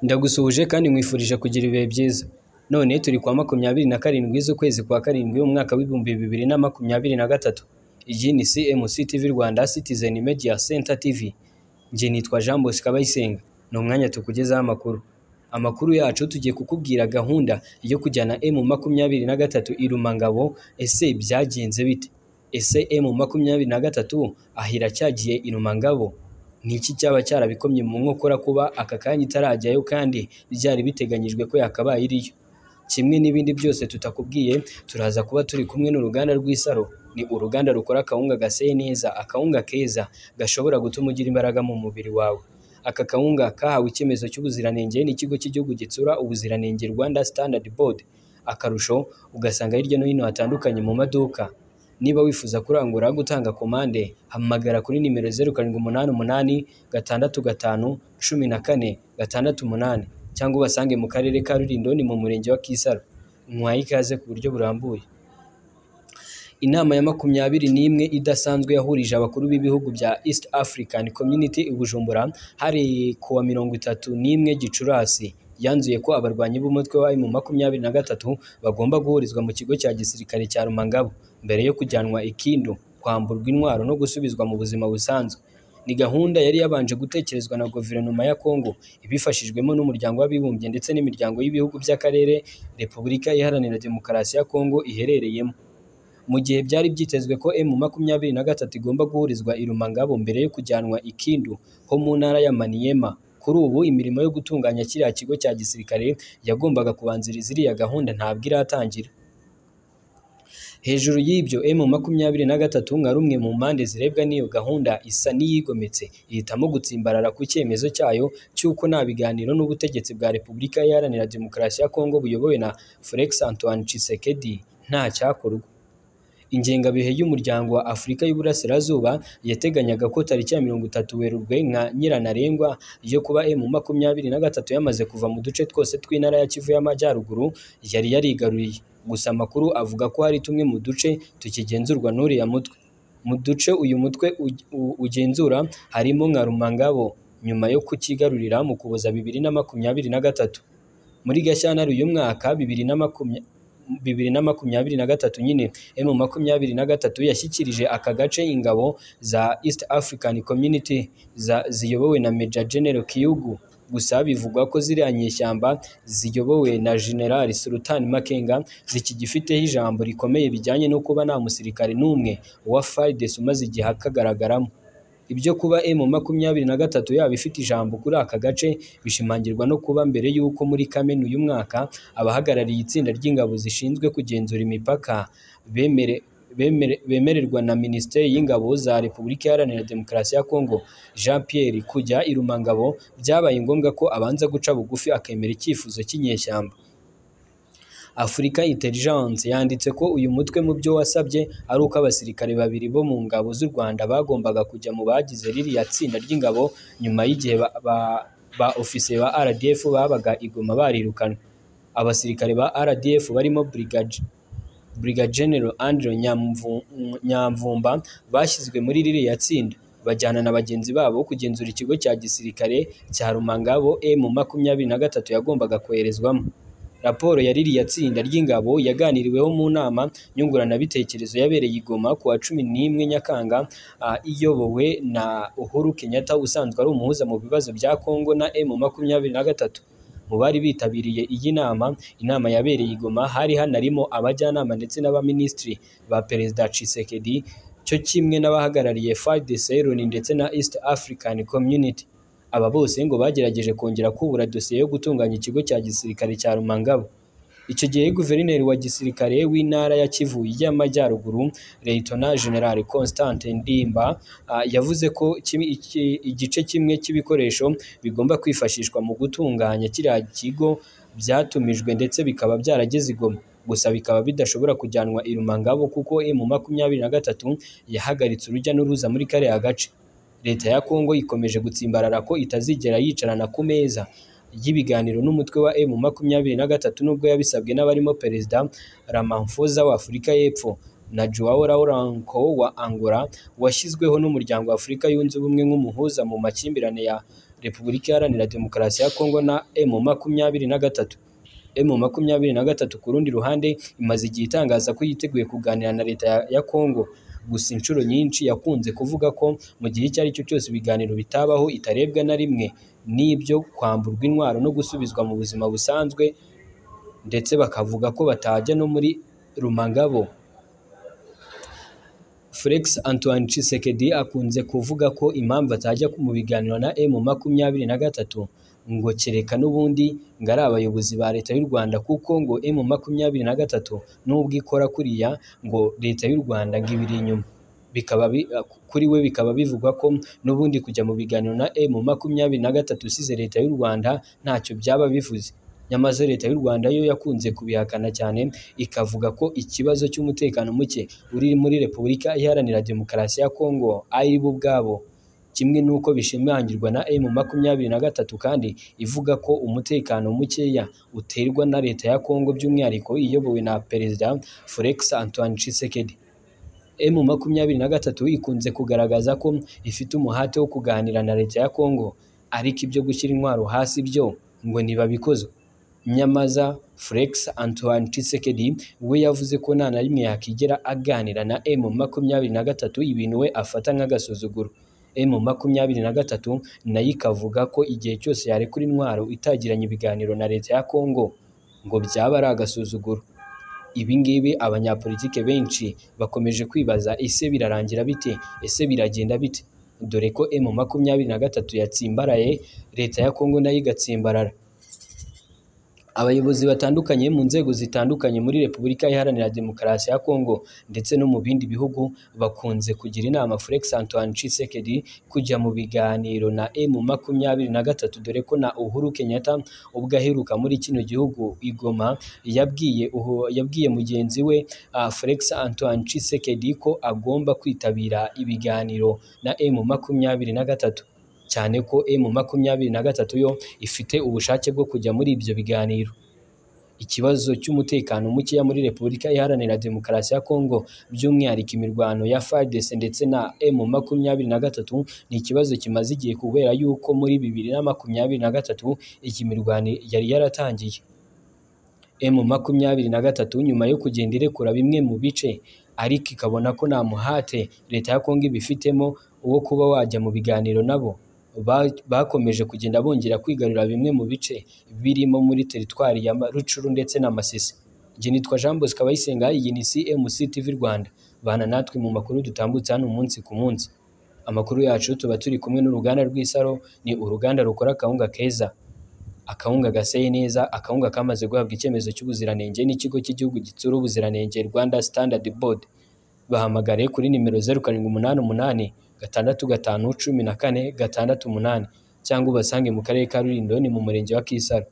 ndagusuhuje kandi nkwifurije kugira ibihe byiza none turi kwa makumyabiri na karindwi z'ukwezi kwa karindwi umwaka w'ibihumbi bibiri na makumyabiri na gatatu iyi ni cmc tv rwanda citizen media center tv njye nitwa jean bosco abayisenga ni umwanya tukugezaho amakuru amakuru yacu tugiye kukubwira gahunda yo kujyana m makumyabiri na gatatu i rumangabo ese byagenze bite ese m makumyabiri na gatatu aho iracyagiye i rumangabo ni iki cyaba cyarabikomye mu nkokora kuba aka kanya itarajyayo kandi byari biteganyijwe ko yakabaye iriyo kimwe n'ibindi byose tutakubwiye turaza kuba turi kumwe n'uruganda rw'isaro ni uruganda rukora akawunga gaseye neza akawunga keza gashobora gutuma ugira imbaraga mu mubiri wawe aka kawunga kahawe icyemezo cy'ubuziranenge n'ikigo cy'igihugu gitsura ubuziranenge rwanda standard board akarusho ugasanga hirya no hino hatandukanye mu maduka niba wifuza kurangura gutanga komande hamagara kuri nimero zeru karindwi umunani umunani gatandatu gatanu cumi na kane gatandatu umunani cyangwa ubasange mu karere ka Rulindo ni mu murenge wa Kisaro mwahe ikaze ku buryo burambuye inama ya makumyabiri n'imwe idasanzwe yahurije abakuru b'ibihugu bya East African Community i Bujumbura hari kuwa mirongo itatu n'imwe Gicurasi yanzuye ko abarwanyi b'umutwe wa mu makumyabiri na gatatu bagomba guhurizwa mu kigo cya gisirikare cya Rumangabo mbere yo kujyanwa ikindo kwamburwa intwaro no gusubizwa mu buzima busanzwe ni gahunda yari yabanje gutekerezwa na guverinoma ya Kongo ibifashijwemo n'umuryango w'abibumbye ndetse n'imiryango y'ibihugu by'akarere Repubulika Iharanira Demokarasi ya Kongo iherereyemo mu gihe byari byitezwe ko M makumyabiri na gatatu igomba guhurizwa i Rumangabo mbere yo kujyanwa i Kindu ho mu ntara ya Maniema kuri ubu imirimo yo gutunganya kiriya kigo cya gisirikare yagombaga kubanziriza iriya gahunda ntabwo iratangira hejuru y'ibyo M makumyabiri na gatatu nka rumwe mu mpande zirebwa n'iyo gahunda isa n'iyigometse ihitamo gutsimbarara ku cyemezo cyayo cy'uko nta biganiro n'ubutegetsi bwa Repubulika Iharanira Demokarasi ya Kongo buyobowe na Felix Antoine Tshisekedi nta cyakorwa ingengabihe y'umuryango wa Afurika y'Uburasirazuba yateganyaga ko tariki ya mirongo itatu Werurwe nka nyirantarengwa yo kuba M makumyabiri na gatatu yamaze kuva mu duce twose tw'intara ya Kivu y'Amajyaruguru yari yarigaruriye gusa amakuru avuga ko hari tumwe mu duce tukigenzurwa n'uriya mutwe mu duce uyu mutwe uge- u- ugenzura harimo nka Rumangabo nyuma yo kukigarurira mu Kuboza bibiri na makumyabiri na gatatu muri Gashyantare uyu mwaka bibiri na makumyabiri bibiri na makumyabiri na gatatu nyine M makumyabiri na gatatu yashyikirije aka gace ingabo za East African Community za- ziyobowe na Major General Kiyugu gusa bivugwa ko ziriya nyeshyamba ziyobowe na General Sultan Makenga zikigifiteho ijambo rikomeye bijyanye no kuba nta musirikare n'umwe wa FARDC umaze igihe akagaragaramo ibyo kuba M makumyabiri na gatatu yaba ifite ijambo kuri aka gace bishimangirwa no kuba mbere y'uko muri Kamena uyu mwaka abahagarariye itsinda ry'ingabo zishinzwe kugenzura imipaka bemere bemere- bemererwa na Minisiteri y'Ingabo za Repubulika Iharanira Demokarasi ya Kongo Jean Pierre kujya i Rumangabo byabaye ngombwa ko abanza guca bugufi akemera icyifuzo cy'inyeshyamba Africa Intelligence yanditse ko uyu mutwe mu byo wasabye ari uko abasirikare babiri bo mu ngabo z'u Rwanda bagombaga kujya mu bagize ririya tsinda ry'ingabo nyuma y'igihe ba, ba, ba ofisiye ba RDF babaga igoma barirukanwe abasirikare ba RDF barimo Brigade Brigadier General Andrew Nyamvu- Nyamvumba bashyizwe muri ririya tsinda bajyana na bagenzi babo kugenzura ikigo cya gisirikare cya Rumangabo M makumyabiri na gatatu yagombaga koherezwamo raporo ya ririya tsinda ry'ingabo yaganiriweho mu nama nyunguranabitekerezo yabereye i Goma ku wa cumi n'imwe Nyakanga ah, iyobowe na Uhuru Kenyatta usanzwe ari umuhuza mu bibazo bya Kongo na M makumyabiri na gatatu mu bari bitabiriye iyi nama inama yabereye i Goma hari hanarimo abajyanama ndetse n'abaminisitiri ba perezida Tshisekedi cyo kimwe n'abahagarariye FARDC Loni ndetse na East African Community aba bose ngo bagerageje kongera kubura dosiye yo gutunganya ikigo cya gisirikare cya Rumangabo icyo gihe guverineri wa gisirikare w'intara ya Kivu y'Amajyaruguru Leyitona General Constant Ndimba ah, yavuze ko kimwe- iki- igice kimwe cy'ibikoresho bigomba kwifashishwa mu gutunganya kiriya kigo byatumijwe ndetse bikaba byarageze i Goma gusa bikaba bidashobora kujyanwa i Rumangabo kuko M makumyabiri na gatatu yahagaritse urujya n'uruza muri kariya gace leta ya Kongo ikomeje gutsimbarara ko itazigera yicarana ku meza y'ibiganiro n'umutwe wa M makumyabiri na gatatu nubwo yabisabwe n'abarimo Perezida Ramaphosa wa Afurika y'Epfo na Joao Lourenco wa Angola washyizweho n'umuryango wa Afurika yunze ubumwe nk'umuhuza mu makimbirane ya repubulika iharanira demokarasi ya kongo na emu makumyabiri na gatatu emu makumyabiri na gatatu ku rundi ruhande imaze igihe itangaza ko yiteguye kuganira na leta ya- ya kongo gusa inshuro nyinshi yakunze kuvuga ko mu gihe icyo ari cyo cyose ibiganiro bitabaho itarebwa na rimwe n'ibyo kwamburwa intwaro no gusubizwa mu buzima busanzwe ndetse bakavuga ko batajya no muri rumangabo Felix Antoine Tshisekedi akunze kuvuga ko impamvu atajya mu biganiro na M makumyabiri na gatatu ngo kereka n'ubundi ngo ari abayobozi ba leta y'u Rwanda kuko ngo M makumyabiri na gatatu n'ubwo ikora kuriya ngo leta y'u Rwanda ngo ibiri inyuma bikaba bi- kuri we bikaba bivugwa ko n'ubundi kujya mu biganiro na M makumyabiri na gatatu usize leta y'u Rwanda ntacyo byaba bivuze nyamaze leta y'u Rwanda yo yakunze kubihakana cyane ikavuga ko ikibazo cy'umutekano muke uri muri Repubulika Iharanira Demokarasi ya Kongo ari bo ubwabo kimwe n'uko bishimangirwa na M makumyabiri na gatatu kandi ivuga ko umutekano mukeya uterwa na leta ya Kongo by'umwihariko iyobowe na Perezida Felix Antoine Tshisekedi M makumyabiri na gatatu ikunze kugaragaza ko ifite umuhate wo kuganira na leta ya Kongo ariko ibyo gushyira intwaro hasi byo ngo ntibabikozwe Nyamaza Felix Antoine Tshisekedi we yavuze ko nta na rimwe yakigera aganira na M makumyabiri na gatatu ibintu we afata nk'agasuzuguro M makumyabiri na gatatu nayo ikavuga ko igihe cyose yarekura intwaro itagiranye ibiganiro na leta ya Kongo ngo byaba ari agasuzuguro ibi ngibi abanyapolitike benshi bakomeje kwibaza ese birarangira bite ese biragenda bite dore ko M makumyabiri na gatatu yatsimbaraye leta ya Kongo nayo igatsimbarara abayobozi batandukanye mu nzego zitandukanye muri Repubulika Iharanira Demokarasi ya Kongo ndetse no mu bindi bihugu bakunze kugira inama Felix Antoine Tshisekedi kujya mu biganiro na M makumyabiri na gatatu dore ko na Uhuru Kenyatta ubwo aheruka muri kino gihugu i Goma yabwiye uhu- yabwiye mugenzi we ah, Felix Antoine Tshisekedi ko agomba kwitabira ibiganiro na M makumyabiri na gatatu cyane ko M makumyabiri na gatatu yo ifite ubushake bwo kujya muri ibyo biganiro ikibazo cy'umutekano mukeya muri Repubulika Iharanira Demokarasi ya Kongo by'umwihariko imirwano ya FARDC ndetse na M makumyabiri na gatatu ni ikibazo kimaze igihe kubera yuko muri bibiri na makumyabiri na gatatu iyi mirwano yari yaratangiye M makumyabiri na gatatu nyuma yo kugenda irekura bimwe mu bice ariko ikabona ko nta muhate leta ya Kongo ibifitemo wo kuba wajya mu biganiro nabo ba- bakomeje kugenda bongera kwigarurira bimwe mu bice birimo muri teritwari ya Ma- Rucuru ndetse na Masisi njye nitwa Jean Bosco Abayisenga iyi ni CMC TV Rwanda bana natwe mu makuru dutambutse hano umunsi ku munsi amakuru yacu tuba turi kumwe n'uruganda rw'Isaro ni uruganda rukora akawunga keza akawunga gaseye neza akawunga kamaze guhabwa icyemezo cy'ubuziranenge n'ikigo cy'igihugu gitsura ubuziranenge Rwanda Standard Board bahamagare kuri nimero zeru karindwi umunani umunani gatandatu gatanu cumi na kane gatandatu umunani cyangwa ubasange mu karere ka Rulindo ni mu murenge wa Kisaro